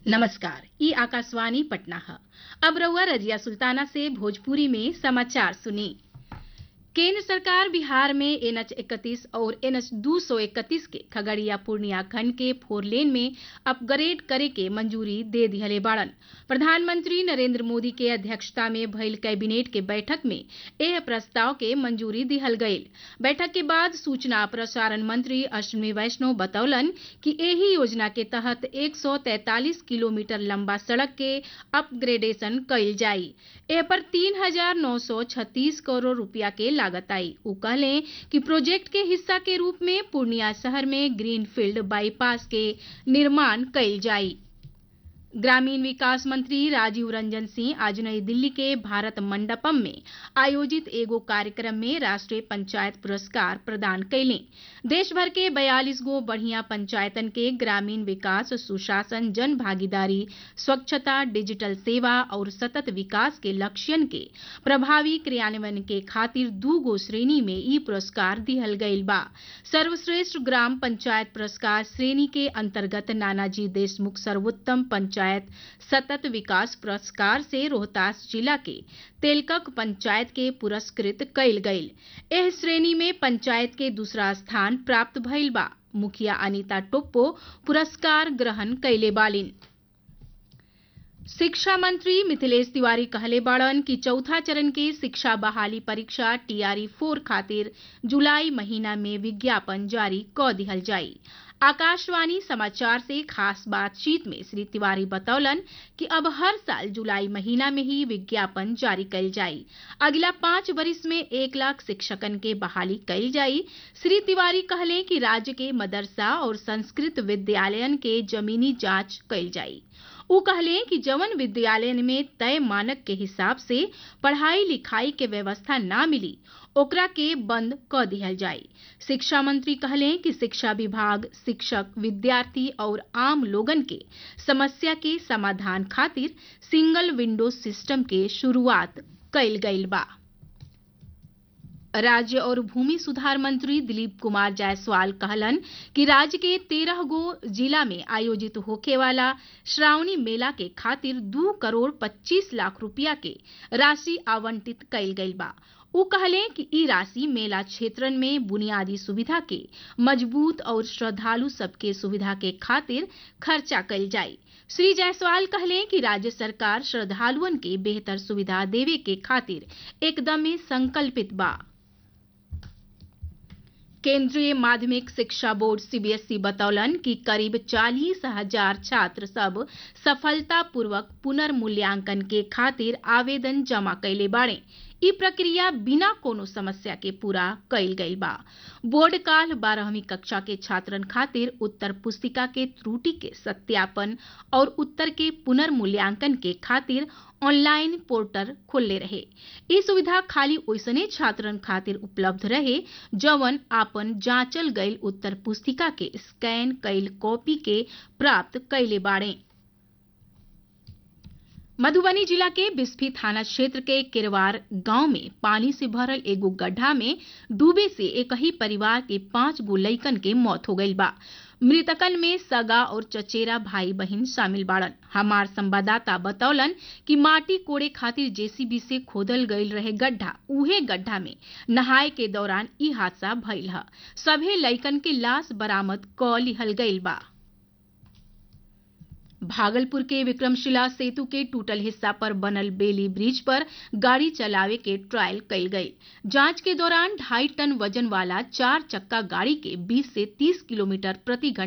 नमस्कार ई आकाशवाणी पटना है अब रउआ रजिया सुल्ताना से भोजपुरी में समाचार सुनी केंद्र सरकार बिहार में एनएच इकतीस और एनएच दू सौ इकतीस के खगड़िया पूर्णिया खंड के फोर लेन में अपग्रेड करे के मंजूरी दे दिहले बाड़न प्रधानमंत्री नरेंद्र मोदी के अध्यक्षता में भइल कैबिनेट के बैठक में एह प्रस्ताव के मंजूरी दिहल गईल बैठक के बाद सूचना प्रसारण मंत्री अश्विनी वैष्णव बतौलन कि एही योजना के तहत 143 किलोमीटर लंबा सड़क के अपग्रेडेशन कईल जाई एह पर तीन हजार नौ सौ छत्तीस करोड़ रुपया के लागत आई उ कहले कि प्रोजेक्ट के हिस्सा के रूप में पूर्णिया शहर में ग्रीनफील्ड बाईपास के निर्माण कईल जाई ग्रामीण विकास मंत्री राजीव रंजन सिंह आज नई दिल्ली के भारत मंडपम में आयोजित एगो कार्यक्रम में राष्ट्रीय पंचायत पुरस्कार प्रदान कैले देश भर के 42 गो बढ़िया पंचायतन के ग्रामीण विकास सुशासन जन भागीदारी स्वच्छता डिजिटल सेवा और सतत विकास के लक्ष्यन के प्रभावी क्रियान्वयन के खातिर दू गो श्रेणी में ई पुरस्कार दिहल गईल बा सर्वश्रेष्ठ ग्राम पंचायत पुरस्कार श्रेणी के अंतर्गत नानाजी देशमुख सर्वोत्तम पंचायत पंचायत सतत विकास पुरस्कार से रोहतास जिला के तेलकक पंचायत के पुरस्कृत कईल गईल एह श्रेणी में पंचायत के दूसरा स्थान प्राप्त भइल बा मुखिया अनिता टोप्पो पुरस्कार ग्रहण कैले बालिन शिक्षा मंत्री मिथिलेश तिवारी कहले बाड़न कि चौथा चरण के शिक्षा बहाली परीक्षा टीआरई फोर खातिर जुलाई महीना में विज्ञापन जारी क दिहल जाई आकाशवाणी समाचार से खास बातचीत में श्री तिवारी बतौलन कि अब हर साल जुलाई महीना में ही विज्ञापन जारी कल जाई अगला पांच वर्ष में एक लाख शिक्षकन के बहाली कल जाई श्री तिवारी कहले कि राज्य के मदरसा और संस्कृत विद्यालयन के जमीनी जांच कल जाई उ कहले कि जवन विद्यालय में तय मानक के हिसाब से पढ़ाई लिखाई के व्यवस्था ना मिली ओकरा के बंद क दिहल जाई शिक्षा मंत्री कहले कि शिक्षा विभाग शिक्षक विद्यार्थी और आम लोगन के समस्या के समाधान खातिर सिंगल विंडो सिस्टम के शुरुआत कईल गईल बा राज्य और भूमि सुधार मंत्री दिलीप कुमार जायसवाल कहलन कि राज्य के तेरह गो जिला में आयोजित होखे वाला श्रावणी मेला के खातिर दू करोड़ पच्चीस लाख रुपया के राशि आवंटित कईल गईल बा उ कहले कि ई राशि मेला क्षेत्रन में बुनियादी सुविधा के मजबूत और श्रद्धालु सबके सुविधा के खातिर खर्चा कईल जाई श्री जायसवाल कहले कि राज्य सरकार श्रद्धालुअन के बेहतर सुविधा देवे के खातिर एकदमे संकल्पित बा केंद्रीय माध्यमिक शिक्षा बोर्ड सीबीएसई बतौलन कि करीब चालीस हजार छात्र सब सफलतापूर्वक पुनर्मूल्यांकन के खातिर आवेदन जमा कैले बाड़े ई प्रक्रिया बिना कोनो समस्या के पूरा कईल गईल बा बोर्ड काल बारहवीं कक्षा के छात्रन खातिर उत्तर पुस्तिका के त्रुटि के सत्यापन और उत्तर के पुनर्मूल्यांकन के खातिर ऑनलाइन पोर्टल खोलले रहे ई सुविधा खाली ओइसने छात्रन खातिर उपलब्ध रहे जवन आपन जांचल गईल उत्तर पुस्तिका के स्कैन कईल कॉपी के प्राप्त कैले बाड़े मधुबनी जिला के बिस्फी थाना क्षेत्र के किरवार गांव में पानी से भरल एगो गड्ढा में डूबे से एक ही परिवार के पांच गो लइकन के मौत हो गईल बा मृतकन में सगा और चचेरा भाई बहन शामिल बाड़न हमार संवाददाता बतौलन कि माटी कोड़े खातिर जेसीबी से खोदल गईल रहे गड्ढा उहे गड्ढा में नहाए के दौरान ई हादसा भइल ह सभे लइकन के लाश बरामद क लिहल गईल बा भागलपुर के विक्रमशिला सेतु के टूटल हिस्सा पर बनल बेली ब्रिज पर गाड़ी चलावे के ट्रायल कईल गई जांच के दौरान ढाई टन वजन वाला चार चक्का गाड़ी के 20 से 30 किलोमीटर प्रति घंटा